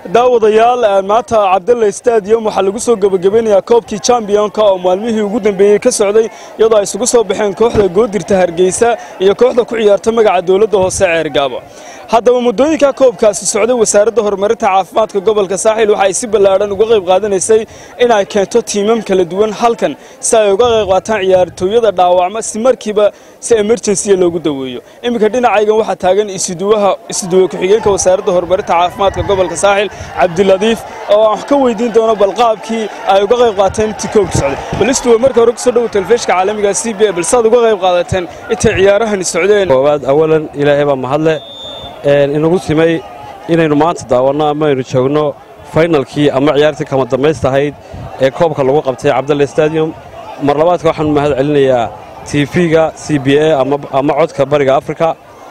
daawadayaal maanta cabdalla stadium waxaa lagu soo gebagabeynayaa koobkii chambionka oo maalmihii ugu dambeeyey ka socday iyadoo ay isugu soo baxeen kooxda goodirta hargeysa iyo kooxda ku ciyaarta magaca dowladda hoose ceergaabo haddaba muddooyinka koobkaasi socday wasaaradda horumarinta caafimaadka gobolka saaxiil waxa ay si ballaadhan uga qayb qaadanaysay in ay keento tiimam kala duwan halkan si ay uga qayb qaataan ciyaartooyada dhaawacma si markiiba si emergensiya loogu daweeyo iminka dhinacaygan waxaa taagan isuduwaha isuduwe ku-xigeenka wasaaradda horumarinta caafimaadka gobolka saaxiil cabdiladiif oo aan wax ka weydiin doono balqaabkii ay uga qayb qaateen intii koobka socday bal istuwe marka hore kusoo dhowo telefishka caalamiga c b a bal saad uga qayb qaadateen intay ciyaarahani socdeen koowaad awalan ilaahay baa mahadle inagu simay inaynu maanta daawanno ama aynu joogno faynalkii ama ciyaartii kama dambaystahayd ee koobka lagu qabtay cabdalle stadium mar labaadka waxaanu mahad celinayaa tv-ga c b a ama codka bariga afrika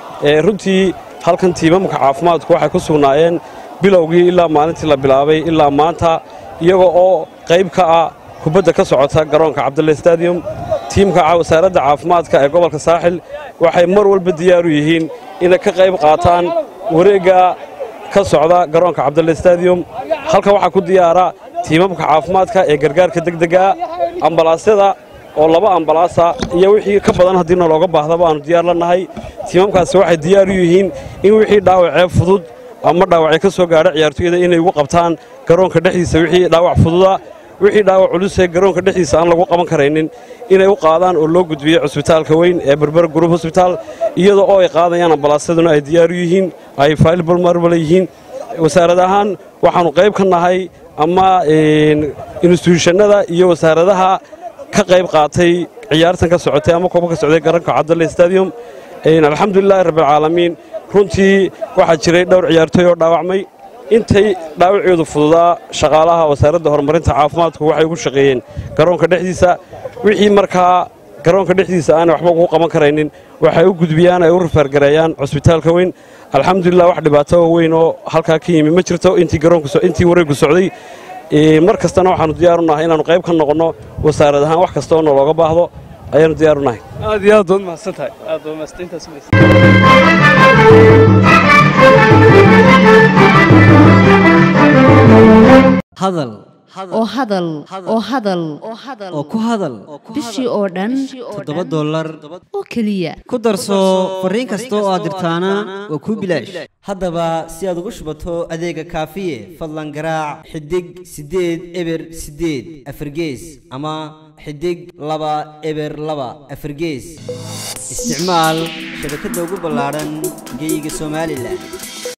runtii halkan tiimamka caafimaadku waxay ku sugnaayeen bilowgii ilaa maalintii la bilaabay ilaa maanta iyagoo oo qayb ka ah kubadda ka socota garoonka cabdalle stadium tiimka wasaaradda caafimaadka ee gobolka saaxil waxay mar walba diyaaru yihiin inay ka qayb qaataan wareegga ka socda garoonka cabdalle stadium halkan waxaa ku diyaara tiimamka caafimaadka ee gargaarka degdega ambalaasyada oo laba ambalaasa iyo wixii ka badan haddiina looga baahdaba aanu diyaar la nahay tiimamkaasi waxay diyaar u yihiin in wixii dhaawacee fudud ama dhaawacee ka soo gaadha ciyaartooyada inay ugu qabtaan garoonka dhexdiisa wixii dhaawac fududa wixii dhaawac culusee garoonka dhexdiisa aan lagu qaban karaynin inay u qaadaan oo loo gudbiyo cusbitaalka weyn ee berber group hosbitaal iyadoo oo ay qaadayaan ambalaasyaduna ay diyaaru yihiin ay faylbalmarbala yihiin wasaarad ahaan waxaannu qayb ka nahay ama instituushannada iyo wasaaradaha ka qayb qaatay ciyaartan ka socotay ama kooba ka socday garoonka cabdalle stadium alxamdulilaahi rabbialcaalamiin runtii waxaa jiray dhowr ciyaartooy oo dhaawacmay intay dhaawacoodu fududaa shaqaalaha wasaaradda horumarinta caafimaadku waxay ugu shaqeeyeen garoonka dhexdiisa wixii markaa garoonka dhexdiisa aanay waxba ugu qaban karaynin waxay u gudbiyaan ay u rafaargareeyaan cusbitaalka weyn alxamdulilah wax dhibaato weyn oo halkaa ka yimi ma jirto intii wareeggu socday mar kastana waxaannu diyaaru nahay inaannu qayb ka noqonno wasaarad ahaan wax kasta oo nalooga baahdo ayaannu diyaaru nahay aad iyo aad waad mahadsantahay aad waa mahadsantaas hadal oo hadal oo hadal oo ku hadal bishii oo dhan toddoba dollar oo keliya ku darso fariin kasta oo aad dirtaana waa kuu bilaash haddaba si aad ugu shubato adeega kaafiye fadlan garaac xidig siddeed eber siddeed afargees ama xidig laba eber laba afargees isticmaal shabakadda ugu ballaadhan geyga somalilan